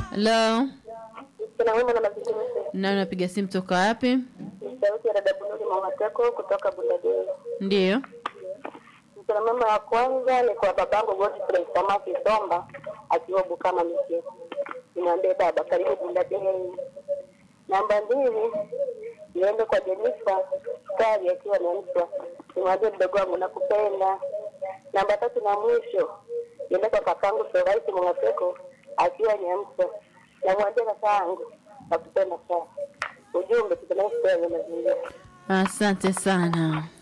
Hello. Kuna wema na mazingira. Na unapiga simu toka wapi? Ni sauti ya dada Bunuri Mwamateko kutoka Bundadei. Ndiyo. Msana mama wa kwanza ni kwa babangu Godfrey Samaki Somba akiwa Bukama Mike. Nimwambie baba karibu Bundadei. Namba mbili niende kwa Jenifa Skari akiwa Nyamswa. Nimwambie mdogo wangu nakupenda. Namba tatu na mwisho niende kwa kakangu Soraisi Mwamateko akiwa Nyamswa. Namwambia kakaangu nakupenda sana. Ujumbe tukenaishi kwa mazingira. Asante sana.